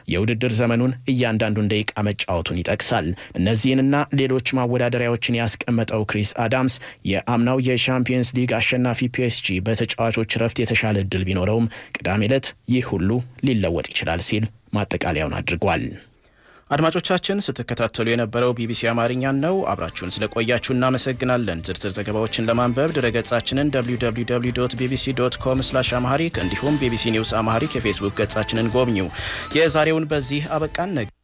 የውድድር ዘመኑን እያንዳንዱን ደቂቃ መጫወቱን ይጠቅሳል። እነዚህንና ሌሎች ማወዳደሪያዎችን ያስቀመጠው ክሪስ አዳምስ የአምናው የሻምፒየንስ ሊግ አሸናፊ ፒኤስጂ በተጫዋቾች ረፍት የተሻለ እድል ቢኖረውም ቅዳሜ ዕለት ይህ ሁሉ ሊለወጥ ይችላል ሲል ማጠቃለያውን አድርጓል። አድማጮቻችን ስትከታተሉ የነበረው ቢቢሲ አማርኛን ነው። አብራችሁን ስለቆያችሁ እናመሰግናለን። ዝርዝር ዘገባዎችን ለማንበብ ድረገጻችንን www ቢቢሲ ዶት ኮም ስላሽ አማሃሪክ እንዲሁም ቢቢሲ ኒውስ አማሃሪክ የፌስቡክ ገጻችንን ጎብኙ። የዛሬውን በዚህ አበቃን።